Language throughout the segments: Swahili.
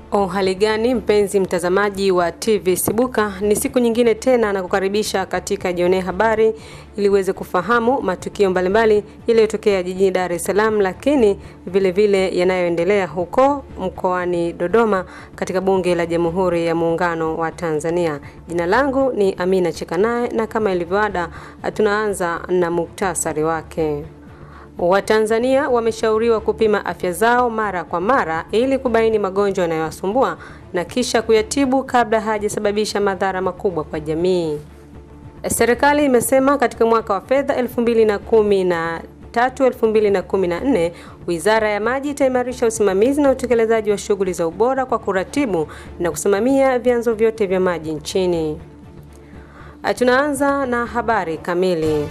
Uhali gani mpenzi mtazamaji wa TV Sibuka, ni siku nyingine tena na kukaribisha katika Jionee Habari ili uweze kufahamu matukio mbalimbali yaliyotokea jijini Dar es Salaam, lakini vile vile yanayoendelea huko mkoani Dodoma katika Bunge la Jamhuri ya Muungano wa Tanzania. Jina langu ni Amina Chekanaye na kama ilivyoada, tunaanza na muktasari wake. Watanzania wameshauriwa kupima afya zao mara kwa mara ili kubaini magonjwa yanayowasumbua na kisha kuyatibu kabla hajasababisha madhara makubwa kwa jamii. Serikali imesema katika mwaka wa fedha 2013 2014 Wizara ya Maji itaimarisha usimamizi na utekelezaji wa shughuli za ubora kwa kuratibu na kusimamia vyanzo vyote vya maji nchini. Tunaanza na habari kamili.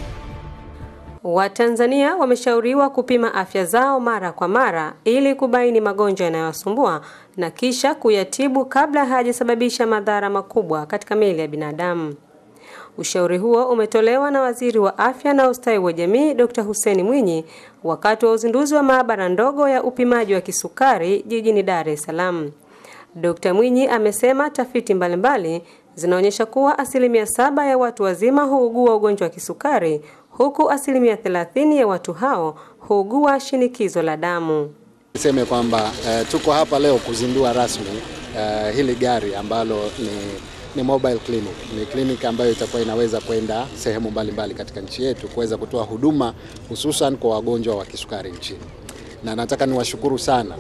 Watanzania wameshauriwa kupima afya zao mara kwa mara ili kubaini magonjwa yanayowasumbua na kisha kuyatibu kabla hajasababisha madhara makubwa katika miili ya binadamu. Ushauri huo umetolewa na Waziri wa Afya na Ustawi wa Jamii Dr. Hussein Mwinyi wakati wa uzinduzi wa maabara ndogo ya upimaji wa kisukari jijini Dar es Salaam. Dr. Mwinyi amesema tafiti mbalimbali zinaonyesha kuwa asilimia saba ya watu wazima huugua ugonjwa wa kisukari huku asilimia 30 ya watu hao huugua shinikizo la damu. Niseme kwamba uh, tuko hapa leo kuzindua rasmi uh, hili gari ambalo ni, ni mobile clinic. Ni kliniki ambayo itakuwa inaweza kwenda sehemu mbalimbali katika nchi yetu kuweza kutoa huduma hususan kwa wagonjwa wa kisukari nchini, na nataka niwashukuru sana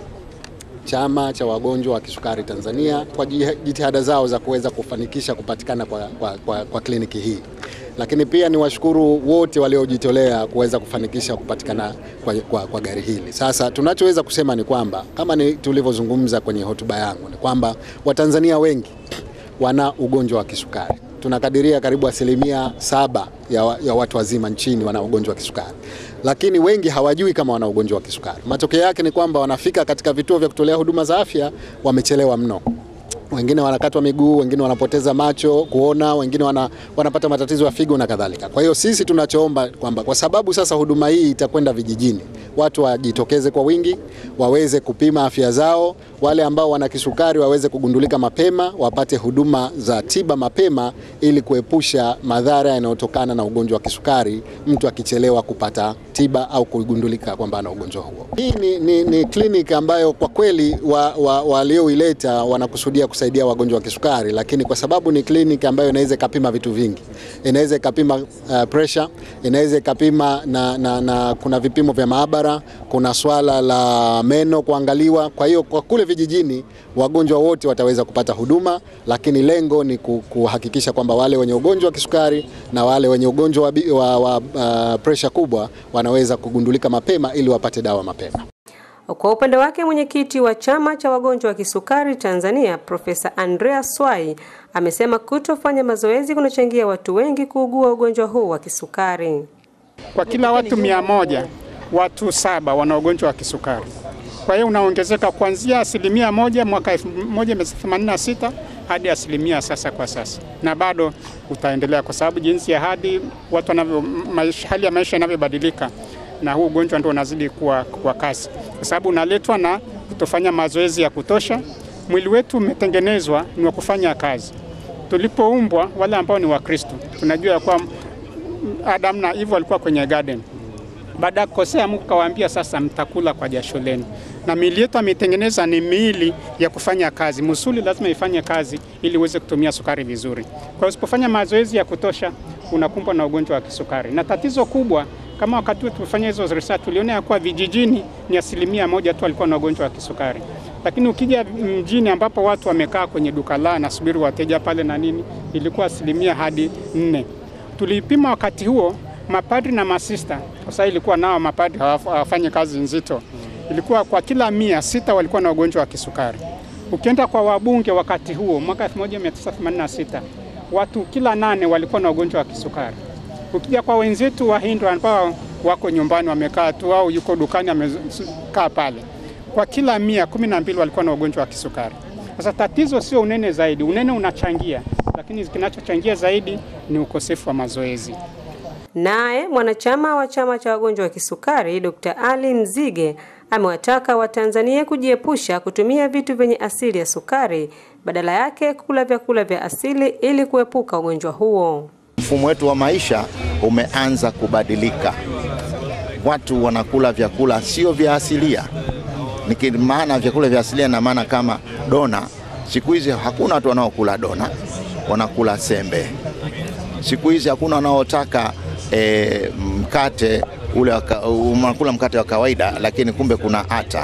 Chama cha Wagonjwa wa Kisukari Tanzania kwa jitihada zao za kuweza kufanikisha kupatikana kwa, kwa, kwa, kwa kliniki hii lakini pia ni washukuru wote waliojitolea kuweza kufanikisha kupatikana kwa, kwa, kwa gari hili. Sasa tunachoweza kusema ni kwamba kama ni tulivyozungumza kwenye hotuba yangu ni kwamba Watanzania wengi wana ugonjwa wa kisukari. Tunakadiria karibu asilimia saba ya, ya watu wazima nchini wana ugonjwa wa kisukari, lakini wengi hawajui kama wana ugonjwa wa kisukari. Matokeo yake ni kwamba wanafika katika vituo vya kutolea huduma za afya wamechelewa mno wengine wanakatwa miguu, wengine wanapoteza macho kuona, wengine wana, wanapata matatizo ya figo na kadhalika. Kwa hiyo sisi tunachoomba kwamba kwa sababu sasa huduma hii itakwenda vijijini, watu wajitokeze kwa wingi, waweze kupima afya zao. Wale ambao wana kisukari waweze kugundulika mapema, wapate huduma za tiba mapema, ili kuepusha madhara yanayotokana na ugonjwa wa kisukari, mtu akichelewa kupata tiba au kugundulika kwamba ana ugonjwa huo. Hii ni, ni, ni kliniki ambayo kwa kweli walioileta wa, wa wanakusudia kusaidia wagonjwa wa kisukari, lakini kwa sababu ni kliniki ambayo inaweza ikapima vitu vingi, inaweza ikapima uh, pressure, inaweza ikapima na, na, na kuna vipimo vya maabara, kuna swala la meno kuangaliwa. Kwa hiyo kwa kule vijijini wagonjwa wote wataweza kupata huduma, lakini lengo ni kuhakikisha kwamba wale wenye ugonjwa wa kisukari na wale wenye ugonjwa wa, wa, wa uh, pressure kubwa wanaweza kugundulika mapema ili wapate dawa mapema. Kwa upande wake mwenyekiti wa chama cha wagonjwa wa kisukari Tanzania Profesa Andrea Swai amesema kutofanya mazoezi kunachangia watu wengi kuugua ugonjwa huu wa kisukari. Kwa kila watu mia moja watu saba wana ugonjwa wa kisukari. Kwa hiyo unaongezeka kuanzia asilimia moja mwaka 1986 hadi asilimia sasa kwa sasa, na bado utaendelea kwa sababu jinsi ya hadi watu wanavyo, hali ya maisha inavyobadilika na huu ugonjwa ndio unazidi kuwa kwa kasi, kwa sababu unaletwa na kutofanya mazoezi ya kutosha. Mwili wetu umetengenezwa ni wa kufanya kazi. Tulipoumbwa, wale ambao ni Wakristo, tunajua kuwa Adam na Eve walikuwa kwenye garden. Baada ya kukosea, Mungu kawaambia sasa, mtakula kwa jasho lenu, na miili yetu ametengeneza ni miili ya kufanya kazi. Musuli lazima ifanye kazi ili uweze kutumia sukari vizuri. Kwa hiyo usipofanya mazoezi ya kutosha, unakumbwa na ugonjwa wa kisukari, na tatizo kubwa kama wakati wetu tulifanya hizo research tuliona ya kuwa vijijini ni asilimia moja tu walikuwa na ugonjwa wa kisukari, lakini ukija mjini ambapo watu wamekaa kwenye duka la nasubiri wateja pale na nini, ilikuwa asilimia hadi nne. Tulipima wakati huo mapadri na masista, kwa sababu ilikuwa nao mapadri hawafanyi kazi nzito, ilikuwa kwa kila mia sita walikuwa na ugonjwa wa kisukari. Ukienda kwa wabunge wakati huo mwaka 1986 watu kila nane walikuwa na ugonjwa wa kisukari. Ukija kwa wenzetu wa Hindu ambao wako nyumbani wamekaa tu au yuko dukani amekaa pale, kwa kila mia kumi na mbili walikuwa na ugonjwa wa kisukari. Sasa tatizo sio unene zaidi, unene unachangia, lakini kinachochangia zaidi ni ukosefu wa mazoezi. Naye mwanachama wa chama cha wagonjwa wa kisukari Dr. Ali Mzige amewataka Watanzania kujiepusha kutumia vitu vyenye asili ya sukari, badala yake kula vyakula vya asili ili kuepuka ugonjwa huo. Mfumo wetu wa maisha umeanza kubadilika. Watu wanakula vyakula sio vya asilia. Nikimaana vyakula vya asilia na maana kama dona, siku hizi hakuna watu wanaokula dona, wanakula sembe. Siku hizi hakuna wanaotaka e, mkate ule unakula mkate wa kawaida, lakini kumbe kuna ata,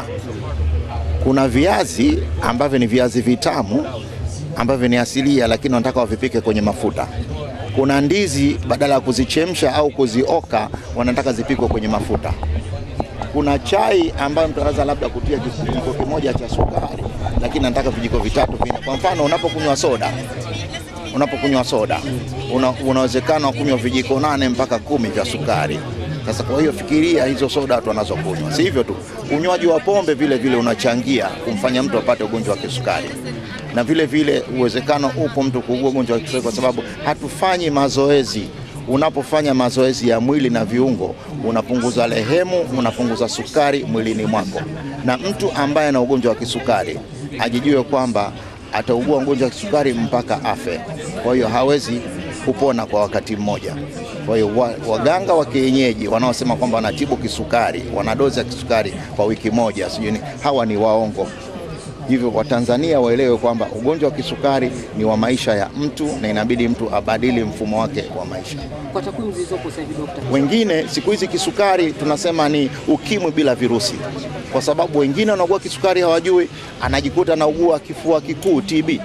kuna viazi ambavyo ni viazi vitamu ambavyo ni asilia, lakini wanataka wavipike kwenye mafuta. Kuna ndizi badala ya kuzichemsha au kuzioka, wanataka zipikwe kwenye mafuta. Kuna chai ambayo mtu anaweza labda kutia kijiko kimoja cha sukari, lakini anataka vijiko vitatu vinne. Kwa mfano, unapokunywa soda unapokunywa soda una, unawezekana kunywa vijiko nane mpaka kumi vya sukari. Sasa kwa hiyo fikiria hizo soda watu wanazokunywa. Si hivyo tu, unywaji wa pombe vile vile unachangia kumfanya mtu apate ugonjwa wa kisukari, na vile vile uwezekano upo mtu kuugua ugonjwa wa kisukari kwa sababu hatufanyi mazoezi. Unapofanya mazoezi ya mwili na viungo, unapunguza lehemu, unapunguza sukari mwilini mwako, na mtu ambaye ana ugonjwa wa kisukari ajijue kwamba ataugua ugonjwa wa kisukari mpaka afe. Kwa hiyo hawezi kupona kwa wakati mmoja. Kwa hiyo waganga wa kienyeji wanaosema kwamba wanatibu kisukari, wana dozi ya kisukari kwa wiki moja, sijui hawa ni waongo. Hivyo Watanzania waelewe kwamba ugonjwa wa kisukari ni wa maisha ya mtu na inabidi mtu abadili mfumo wake wa maisha. Kwa takwimu zilizopo sasa hivi, daktari, Wengine siku hizi kisukari tunasema ni ukimwi bila virusi, kwa sababu wengine wanaugua kisukari hawajui, anajikuta anaugua kifua kikuu TB.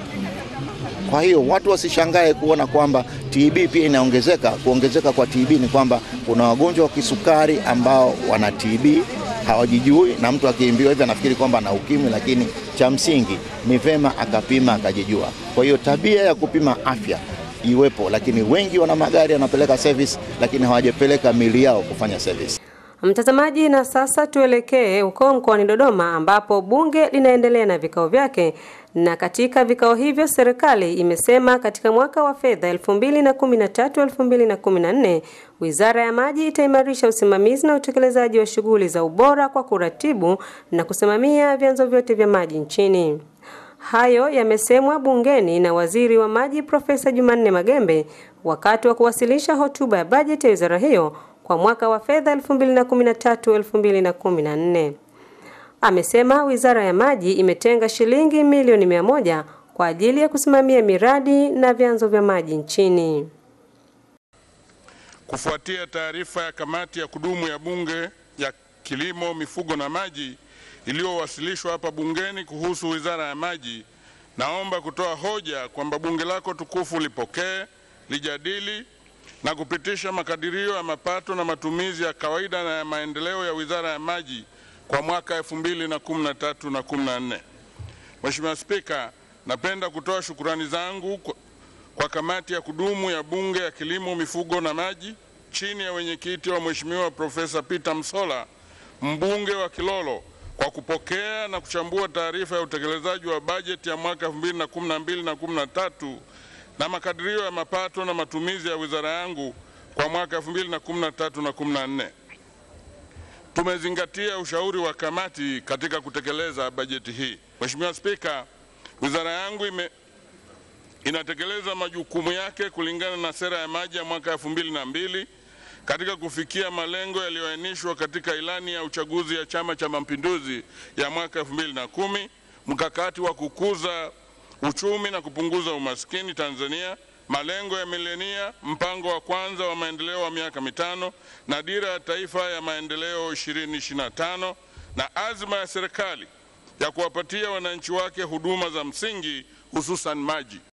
Kwa hiyo watu wasishangae kuona kwamba TB pia inaongezeka. Kuongezeka kwa TB ni kwamba kuna wagonjwa wa kisukari ambao wana TB hawajijui, na mtu akiambiwa hivi anafikiri kwamba ana ukimwi, lakini cha msingi ni vema akapima akajijua. Kwa hiyo tabia ya kupima afya iwepo, lakini wengi wana magari wanapeleka service, lakini hawajapeleka mili yao kufanya service. Mtazamaji, na sasa tuelekee huko mkoani Dodoma ambapo bunge linaendelea na vikao vyake, na katika vikao hivyo serikali imesema katika mwaka wa fedha 2013-2014 Wizara ya Maji itaimarisha usimamizi na utekelezaji wa shughuli za ubora kwa kuratibu na kusimamia vyanzo vyote vya maji nchini. Hayo yamesemwa bungeni na Waziri wa Maji Profesa Jumanne Magembe wakati wa kuwasilisha hotuba ya bajeti ya wizara hiyo kwa mwaka wa fedha 2013-2014. Amesema Wizara ya Maji imetenga shilingi milioni mia moja kwa ajili ya kusimamia miradi na vyanzo vya maji nchini. Kufuatia taarifa ya kamati ya kudumu ya Bunge ya Kilimo, Mifugo na Maji iliyowasilishwa hapa bungeni kuhusu Wizara ya Maji, naomba kutoa hoja kwamba bunge lako tukufu lipokee, lijadili na kupitisha makadirio ya mapato na matumizi ya kawaida na ya maendeleo ya Wizara ya Maji kwa mwaka 2013 na 14. Mheshimiwa Spika, napenda kutoa shukurani zangu kwa, kwa kamati ya kudumu ya Bunge ya Kilimo, Mifugo na Maji chini ya wenyekiti wa Mheshimiwa Profesa Peter Msola, mbunge wa Kilolo kwa kupokea na kuchambua taarifa ya utekelezaji wa bajeti ya mwaka 2012 na 13 na makadirio ya mapato na matumizi ya wizara yangu kwa mwaka 2013 na 14. Tumezingatia ushauri wa kamati katika kutekeleza bajeti hii. Mheshimiwa Spika, wizara yangu ime, inatekeleza majukumu yake kulingana na sera ya maji ya mwaka 2002 katika kufikia malengo yaliyoainishwa katika ilani ya uchaguzi ya Chama cha Mapinduzi ya mwaka 2010, mkakati wa kukuza uchumi na kupunguza umaskini Tanzania, malengo ya milenia, mpango wa kwanza wa maendeleo wa miaka mitano na dira ya taifa ya maendeleo 2025 na azma ya serikali ya kuwapatia wananchi wake huduma za msingi hususan maji.